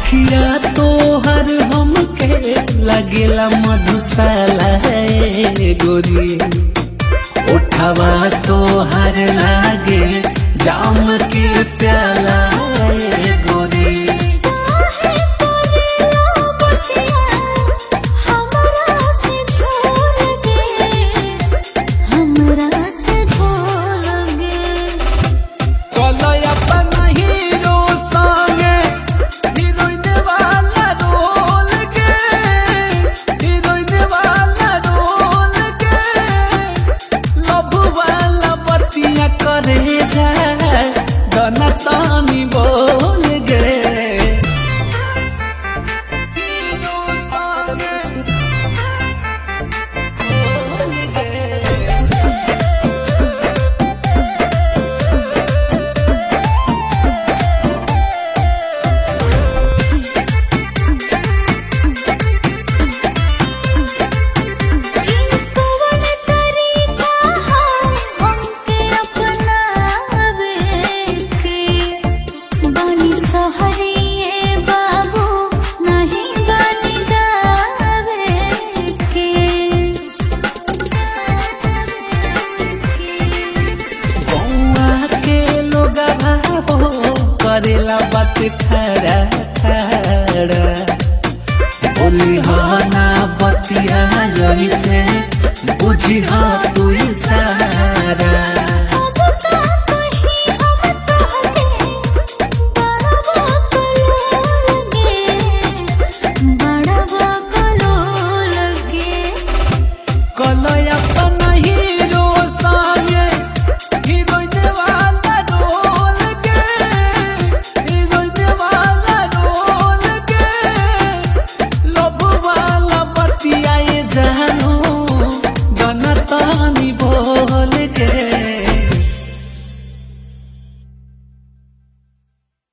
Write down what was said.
अखिया तोहर हमके लगेला मधुशाला है गोरी उठवा तोहर लागे जाम के प्याला है गोरी काहे तोरेला बतिया हमरा से झूल गे हमरा से झूल गे कलया अपन हीरो संगे हीरोइन वाला रोल के हीरोइन वाला रोल के लव वाला बतिया करे जा गाना तानी बोल गे हीरो संगे बोल गे कवन तरीका हमके अपनावे के बानी सहरिए बाबू नहीं बानी गावे के बउआ के लोग करेला बात खरा